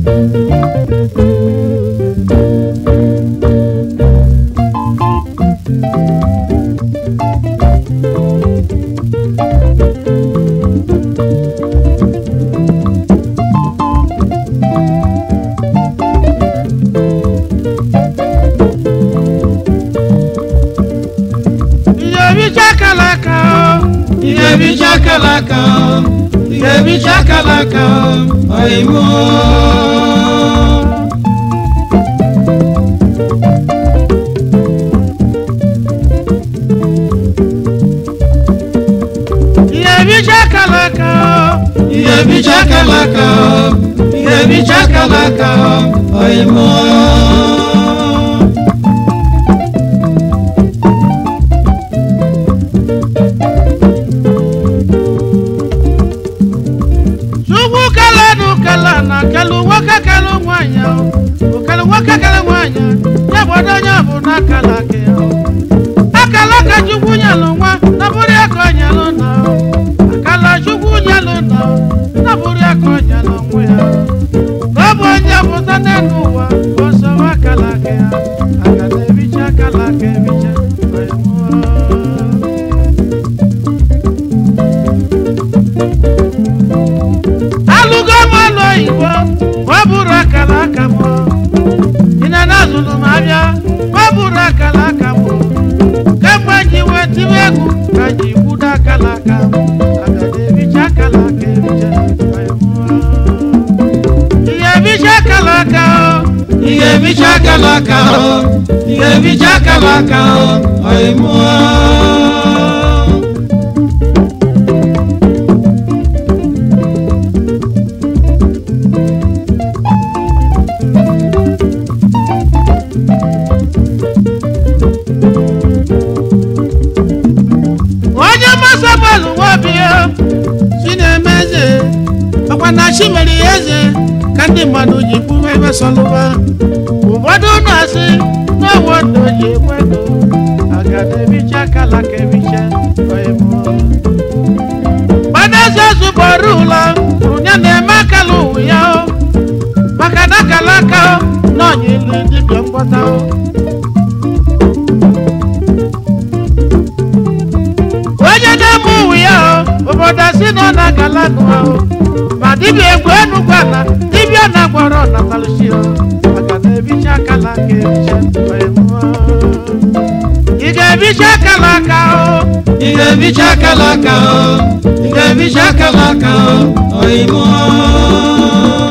ihe bicha akala aka o ihe bicha akala aka o ihe bicha akala aka o oyibo ihe bicha akala aka o ihe bicha akala aka o ihe bicha akala aka o oyibo Chukwu kelenu kele na kelu nwoke kelu nwanyị o okelu nwoke kelu nwanyị ya bụ onye bụ na akala aka ya akala aka Chukwu nyelụ nwa na bụrụ ya ka o nyelụ na o akala Chukwu nyelụ na o na bụrụ ya ka o nyelụ nwa ya na ọ bụ onye pụta n'elu ụwa ọsọ akala aka ya aga na-ebicha akala aka ebicha onye mụọ. alụgo m ọlụ oyibo ọ bụrụ akara aka m ị na azụlụ m abịa ọ bụrụ akara aka m kemgbe ji wee tiwe egwu ka ji gbudo akara aka m aga na-ebicha akara aka ebicha ihe ebicha akara aka o ihe ebicha akara aka o ihe ebicha akara aka o ọyịmụọ onye mmasị gbalụ nwabịa chi na-eme eze ọkwa na chi mere ya eze ka ndị mmadụ ji kwuwe ebe sọlụba ụfọdụ na-asị n'ọwụ ndụ ji ekwedo agada ebicha kala ka ebicha ọyịmụ gbadaeze zụbọrọ ụlọ kwuru ya na-eme akala ụwa ya o maka na akala aka o na ọnya ilu dibịa mgbọta o onye na-eme uwe ya o obodo si na ọ na-agala nụ ahụ ma dibịa egwu enugwu ala dibịa na-agwọrọ natalụchi o maka na ebicha akala aka ebicha wee mụọ. ị ga-ebicha akala aka o ị ga-ebicha akala aka o ị ga-ebicha akala aka o oyimụọ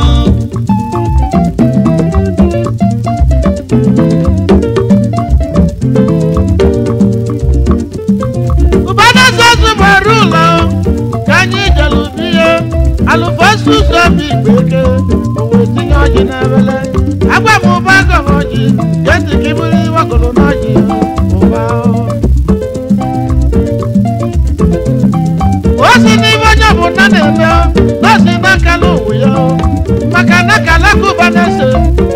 ụbọdụzọzụ gbara ụlọ ka anyị jere biye alụfosu ụzọ bụ igbe eke owe tinye ọjị n'ebele agwa m ụba gọrọ ọjị jesi ka iburu iwegoro n'ọjị ụba o si n'ime onye ọbụla na-eme nọọsị n'akala ụwa ya maka na akala ka ụba na-ese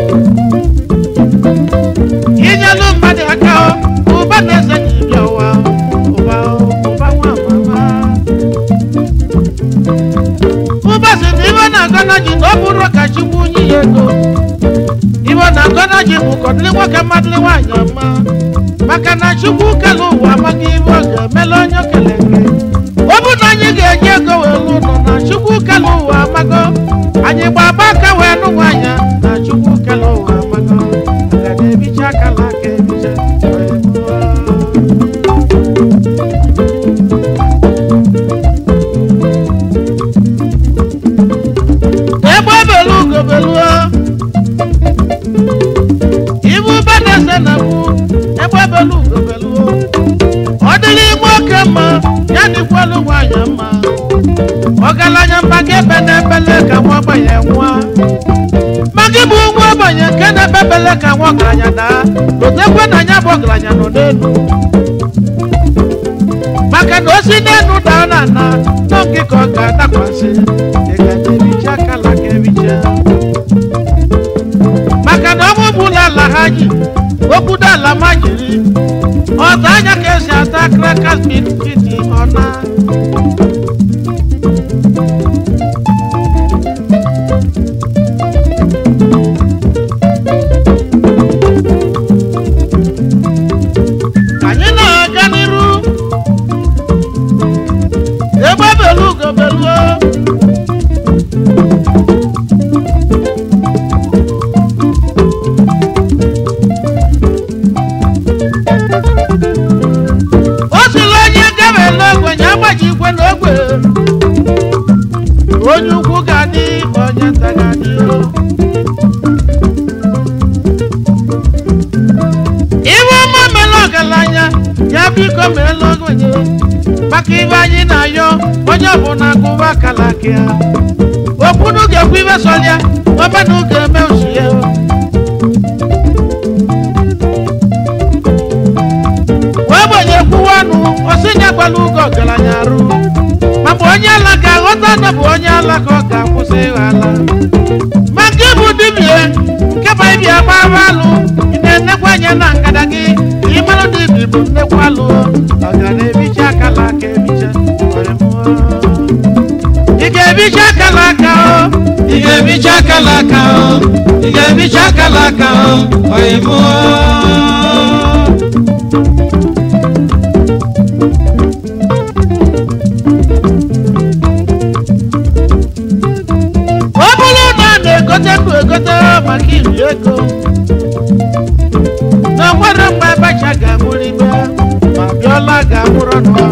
inyelu mmadụ aka ụba na-ese ji bịa ụwa ụba ụba nwa mama ụba si na ibe na-agọna ji na ọ bụrụ ka chukwu nye ya ego ibe na-agọna ji bụ kọdịrị nwoke mmadụrị nwaanyị ọma maka na chukwu kele ụwa amaghị ibe ọ ga-emela onye okele nke ọ bụ na anyị ga-eji ego wee lụ ụlọ na chukwu kele ụwa amago anyị gbaba aka wee nụ nwaanyị na chukwu kele ụwa amago aga na-ebicha akala aka ebicha wee mụọ. egbe belu ugobeluo ibu banese na bụ egbe belu ugobeluo ọ dịrị nwoke mma ya dịkwalụ nwanyị mma ọgaranya maka ebe na-ebele ka nwa ogbenye nwa ma gị bụ nwa ogbenye nke na-ebebele ka nwa ọgaranya daa lotekwe na ya bụ ọgaranya nọ n'elu maka na osi n'elu daa na ana nọ nke ka ọ ga-adakwasị ị ga-ebicha akala ka ebicha maka na ọnwụ bụla ala ha ji okwudo ala ma jiri ọta anya ka esi ata krakas bitkiti ọna ekwe na ogbe onye ukwu ga-adị onye nta ga-adị o. iwe ọma mere ọgaranya ya biko meela ogbenye maka ibe anyị na-ayọ onye ọbụla gụwa akala aka ya okwunu ga-ekwu ibe sọlịa ọbana ga-eme osu ya wee gbenye kwuwa ọnụ osinye gbala ugo ọgaranya arụ ma mgbe onye ala ga-aghọta na bụ onye ala ka ọ ga-akwụsị ịghọ ala ma nke bụ dibie nke bụ ibia gbara alụ ị na-enekwa anya na ngada gị ịmarụ na ibi bụ nnekwu alụ ọ ga na-ebicha akala aka ebicha were mụọ. ị ga-ebicha akala aka o ị ga-ebicha akala aka o ị ga-ebicha akala aka o oyibo ọ bụrụ na a na-egote ndụ egote maka iri ego na nwere mgbe abacha ga-amụrụ ibe ma bịọla ga-amụrụ nọ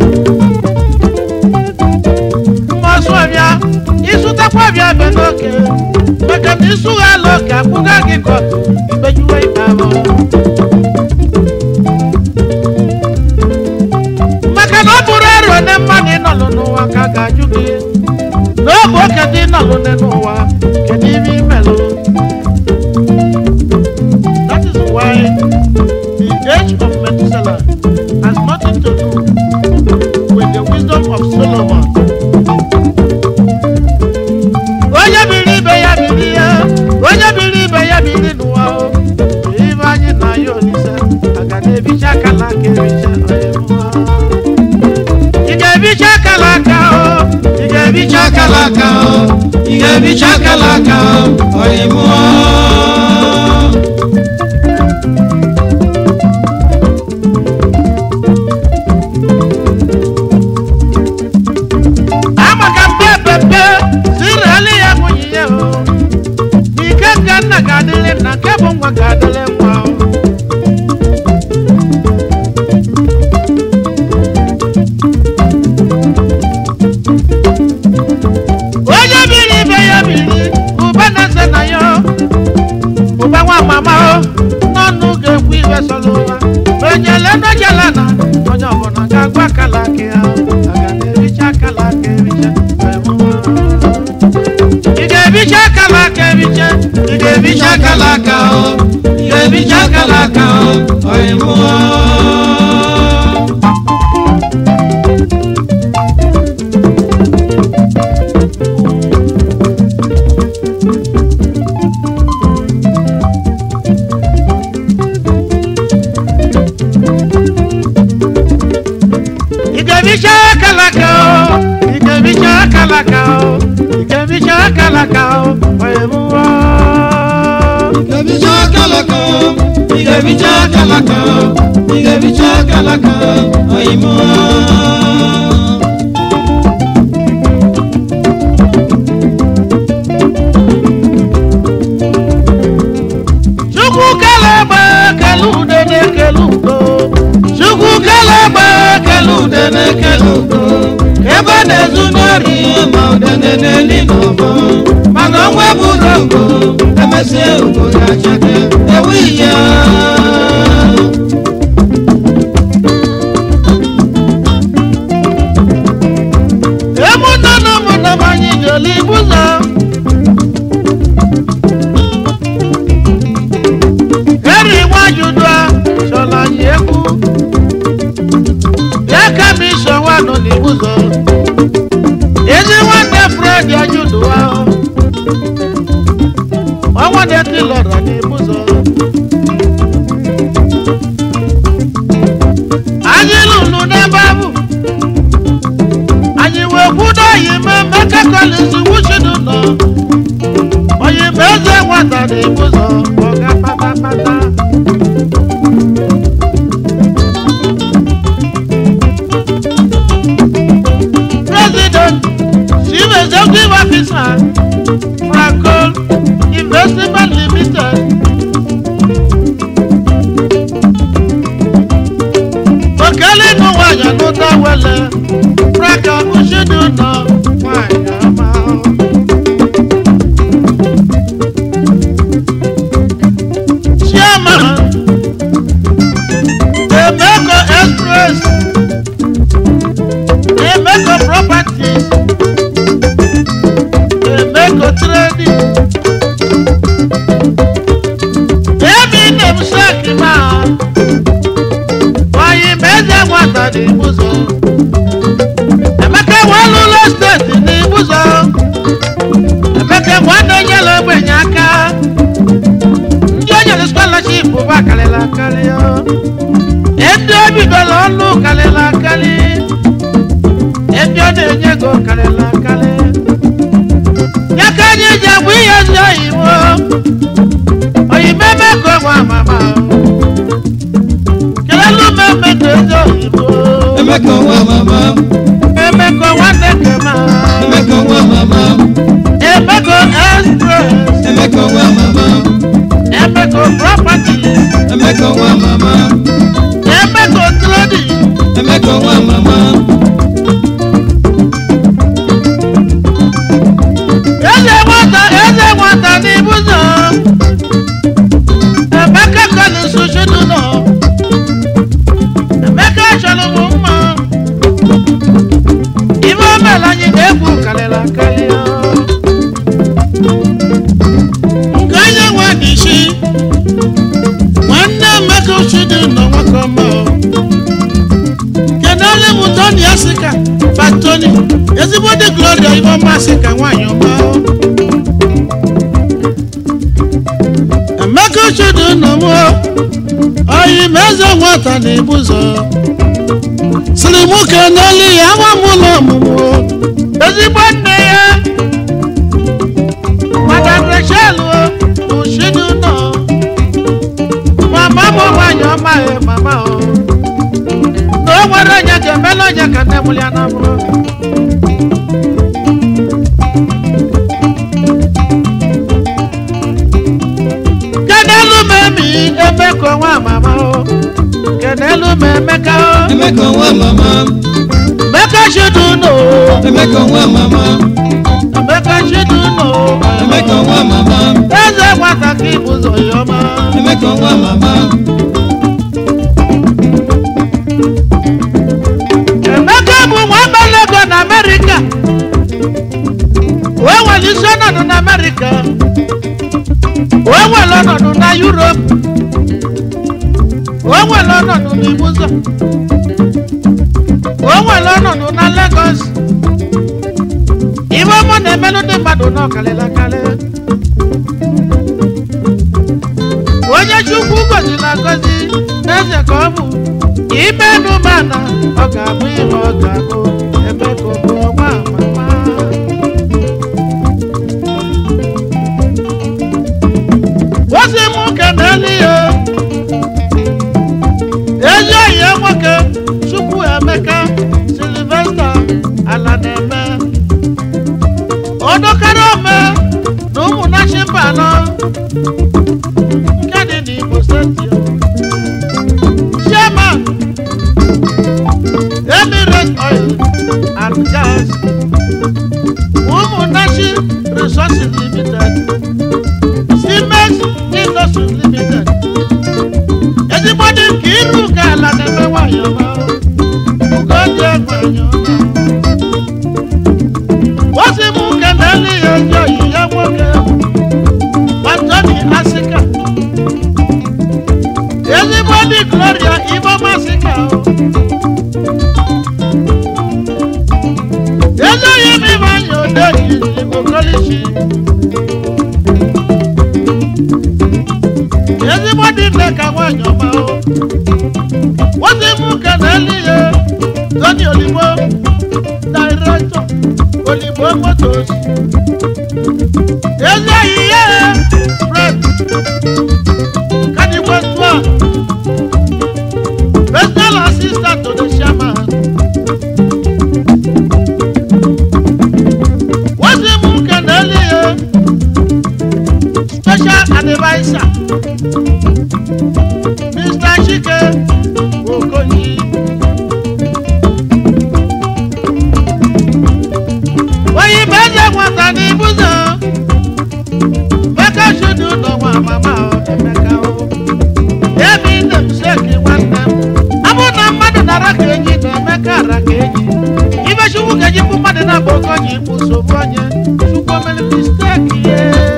mmasụ ọbịa ịsụtakwa ọbịa be n'oke maka na ịsụghị ala oke akwụga gị kọtụ ikpejuwe ikpe ahụ maka na ọ bụrụ ero ne mmadụ ịnọlụ n'ụwa ka a ga-ajụ gị n'oge oke dị nọlụ n'ụwa kedu ibe imelụ that is why the age of Methuselah has nothing to do with the wisdom of Solomon onye biri ibe ya biri ya onye biri ibe ya biri n'ụwa o ibe anyị na ya olise aga na-ebicha akala aka ebicha onye mmụọ. ị ga-ebicha akala aka o ị ga-ebicha bicha akala aka o ị ga-ebicha akala aka o oyibo amaka mpe pepe sirali ya nwunye ya o n'ike nke nna ga-adịrị nna nke bụ nwa ga-adịrị nwa o onye biri ibe ya biri ụba na-ese na ya o. ụba nwa mama o n'ọnụ ga-ekwu ibe sọrọ ụwa onyele n'ojela na onye ọbụla ga-agwa akala aka ya o. aga na-ericha akala aka ericha wee mụọ. ị ga-ebicha akala aka ebicha ị ga-ebicha bicha akala aka o ị ga-ebicha akala aka o oyibo ị ga-ebicha akala aka o ị ga-ebicha akala aka o ị ga-ebicha akala aka o wee mụọ. ị ga-ebicha akala aka o ị ga-ebicha akala aka o ị ga-ebicha akala aka o oyibo Chukwu kele egbe kele ude na-ekele udo Chukwu kele egbe kele ude na-ekele udo ebe a na-ezu n'ori ma udene n'eli n'ọbọ mana ọnwa bụrụ ogo emesịa ugo ga-achake ewu ya ụmụnne na ụmụnne m anyị jere ibu ụzọ eri nwajudo chọrọ anyị egwu ya ka m iso nwa nọ n'ibu ụzọ ezi nwanne fred ajudowa ọnwa na-eti lọrọ n'ibu ụzọ anyị lụrụ n'ebe ahụ anyị wee kwudo oyime meka kolisi wuchidu nọ oyime eze nwata n'ibu ụzọ ọga patapata president chief executive officer franco investment limited okele ịnụ nwanyị anụ ụda wele braka ushidu nọ nwanyị ọma chairman emeko express emeko properties emeko trading emi nem seki ma oyi meze nwata n'ibuzo emeka walụlọ steeti n'ibuzo emeka nwanne nyere ogbenye aka ndị o nyere scholarship bụ akarịla akarị ndị o bidoro ọlụ karịla akarị ndị ọ na-enye ego karịla akarị ya ka anyị ji agwa ihe ndị oyibo oyibo eme ka ọgwa mama kelelu m eme ka ezi oyibo Emeka nwa mama, eme ka nwanne kema Emeka nwa mama, eme ka express Emeka nwa mama, eme ka properties Emeka nwa mama, eme ka trading Emeka nwa mama, eze nwata eze nwata n'ibuzo emeka kọli nsusudu nọ emeka chọrọ m mma ibe omela anyị na-egwu karịrị akarị nke onye nwe n'isi nwanne emeka usudu nọ nwoke ọma kedu onye bụ tony asika batoni ezigbo dị gloria ibe ọma asika nwaanyị ọma emeka usudu nọ m oyi ma eze nwata na ibuzo siri mụ keneli ya nwa m ụlọ ọmụmụ ezigbo nne ya madam rachel usudu nọ mama m nwaanyị ọma ya mama o na o nwere onye ga-emela onye ka nne mụrụ ya na mụrụ kenelu m emi emeka nwa mama o kenelu m emeka o Emeka nwa mama, emeka chidu no Emeka nwa mama, emeka chidu no Emeka nwa mama, eze nwata ka ịbụzọ ya ọma Emeka nwa mama, emeka bụ nwa melego na amerịka wee nwere isi ọnọdụ na amerịka wee nwere ọnọdụ na yurop wee nwere ọnọdụ na ibuzo wee nwere ọnọdụ na legos ibe ọmụ na-emelụ ndị mmadụ n'ọkalịla kalị onye chukwu goziri agozi n'eze ka ọ bụ ime nụmana ọ ga-abụ ihe ọ ga-abụ ebe ka ọ bụ ọnwa mama ozi m keneli ya ezi oyi ya nwoke chukwu emeka silvesta ala na-eme odokara ome na ụmụnachi mba anọ nke dị n'Imo steeti chairman Emirates Oil and Gas ụmụnachi Resources Limited Siemens Industries Limited ezigbo dị nke iru ka ala na-eme nwanyị ọma ugoji nwanyị ọma ozi m keneli ya ezi oyi ya nwoke Anthony Asika ezigbo dị Gloria Iboma Asika ezoghị m ime anya odeyi okolishi ezigbo dị nne ka nwanyị ọma o ozi m keneli ya Tony Oligbo Director Oligbo Motors ezoghị ya Fred Kadiwe Twa Personal assistant to the chairman What's the moon can Special advisor Mr. Chike Okoyi kara ka eji ibe chukwu ga-eji kpụ mmadụ na-abụ oke onye ikpu nsogbu onye chukwu mere misteki ye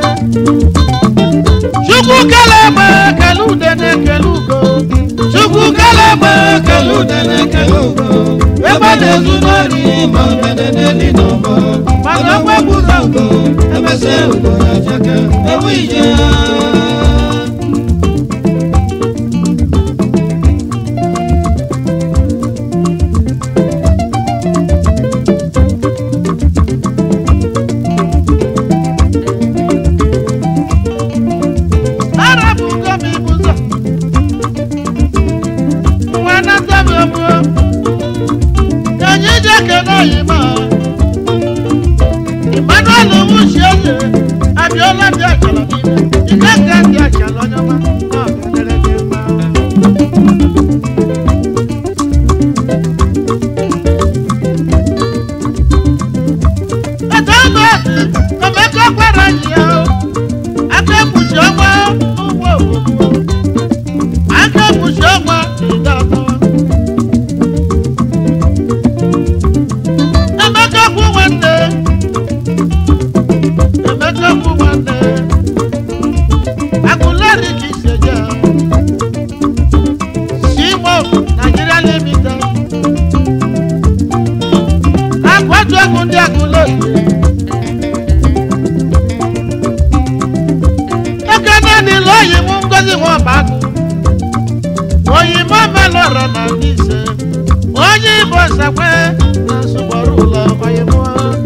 chukwu kele egbe kele ude na-ekele ugo chukwu kele egbe kele ude na-ekele ugo ebe na-ezu n'ori ma udene n'eli n'ọbọ mana ogbe gburu ugo emesịa ugo ya cheke ewu ije arapụgo m ibu ụzọ nwa nata m egbuo ka anyị ji ekele oyima emmanuel wuchi eze abịala ndị achala niile ike nke ndị achala onye ọma na ọgadere gị mma Ete ọma esi, Emeka gwara anyị ya o. aka ekpuchi ọnwa n'ugbo obodo aka ekpuchi ọnwa n'ide atọ emeka kwu nwanne emeka kwu nwanne akụleri ka isi eje simo nigeria limited akwatu egwu ndị agụleri ekene nílò òyìnbó ngozi wọn bá kú òyìnbó mẹlọrọ nà níṣẹ òyìnbó sẹpẹ nà sùgbọrù lọ òyìnbó.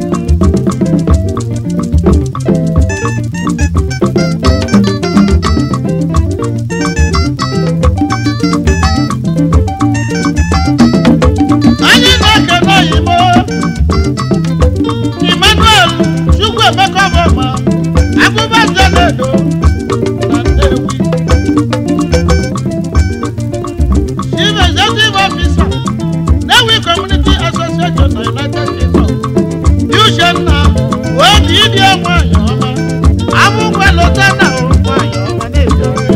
anyị na-ekene òyìnbó emmanuel chukwu emeka ọbọma agụbaze na-edo na Nnewi. Chief Executive Officer, Nnewi Community Association na United Kingdom. Uchenna obi ịdị nwanyị ọma, abụkwa lọta na nwanyị ọma na-ebi ọrụ.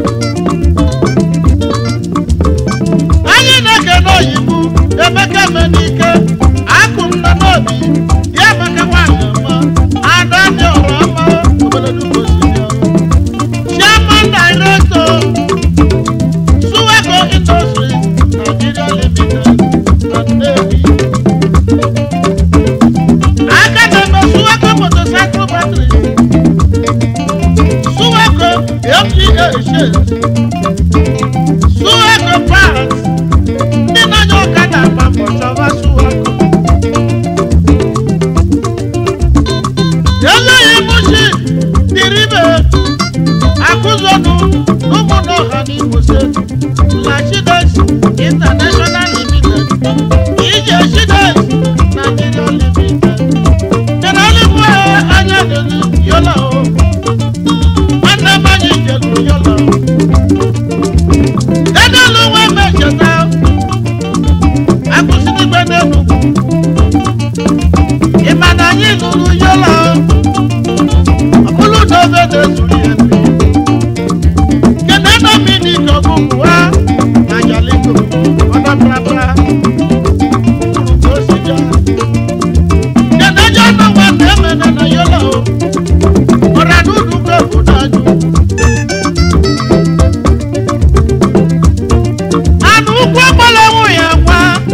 Anyị na-ekene oyibo Emeka Emenike, akụ m nọ n'obi, ya Emeka nwanyị ọma, ada dị ọrụ ọma, obodo Ugbo si dị ọrụ. Chairman Director, Suwako Industries, Nigeria Limited, na Nnewi. Aka na-eme Suwako Motorcycle Batteries, Suwako FTA Shades, Suwako Parts, ndị na-anya ọkada agba mbọ chọba Suwako. Ezoghị mụchi dịrịbe akụzọnụ n'ụmụnna ọha n'Imo steeti lachides international limited ije chides nigeria limited jenalibu anya dịrị yola o nwanne m anyị jelu yola o dedelu nwe mecheta akụsịrịgbe n'enugwu ịma na anyị lụrụ yola o ọ bụrụ na obe na-ezuru ya mmiri Kedụ Dominic Ogunwa na Jalingo, ọdọ prapra, kwuru ka o si bịa. Kedụ John Nwa na Emene na Yola o, ọra n'ụlọ ụka obodo ajụ. Anụ ukwu agbala nwụ ya nwa,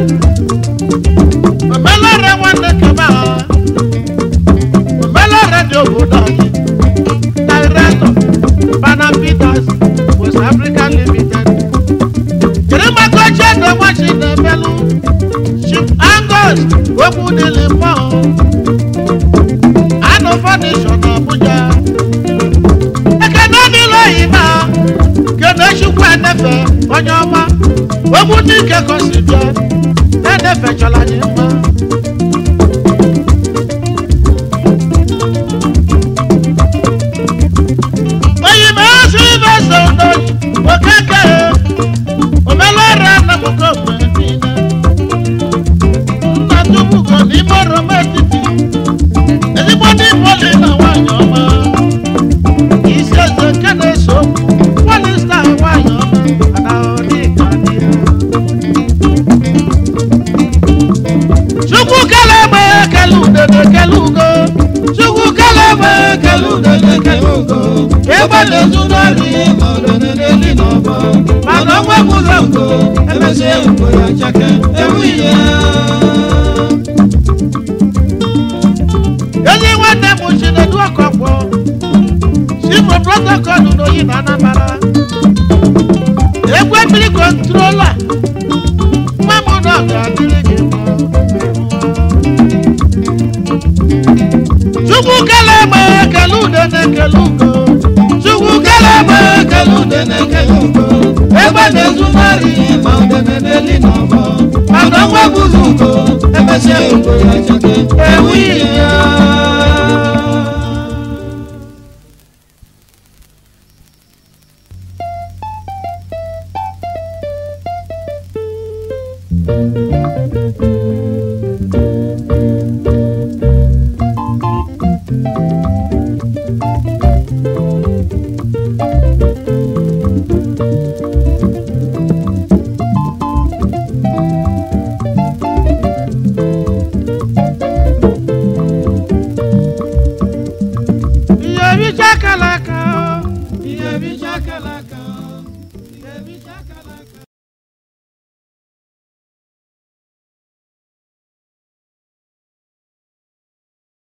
omelọra nwanne kebe ha, omelọra dị obodo anyị. Director, Bana Peters, West African Limited. Kìrìmà kọ́jà ní wọ́n ṣe ní Bẹ́lú. Chief Angus Ogunlele mọ́. Àánú Foundation Abuja. Ekene nílò yìí náà. Kene Chukwu Enefe onye ọma. Ogún ní ìkẹ́kọ̀ọ́ sì jẹ́. Enefe chọ̀la yìí mọ́. oyinbo esi ibe so n'oyi okeke omelora nnamụko mgbe niile nna tupuko n'ime oroma etiti ezigbo ndị poli na nwanyị ọma isi eze nke na-eso okwu polista nwanyị ọma ana ọdịka dị ya chukwu kele egbe kele udene kele ugo chukwu kele egbe kele udene kele ugo egbe na-ezu n'ọrị ma udene n'eli n'ọbọ mana ọnwa gburu ugo emesie ugo ya chake ewu ihe ezi nwanne m chinedu ọkọkwọ sifo protocol n'oyi na anambara egwe mmiri kọntrola nwa m na ọ ga-adịrị gị mma. chukwu kele egbe kele udene kele ugo chukwu kele egbe kele udene kele ugo egbe na-ezu n'ọrị ma udene n'eli n'ọbọ mana ọnwa gburu ugo emesie ugo ya chake ewu ihe ihe bicha kalaka ihe bicha kalaka ihe bicha kalaka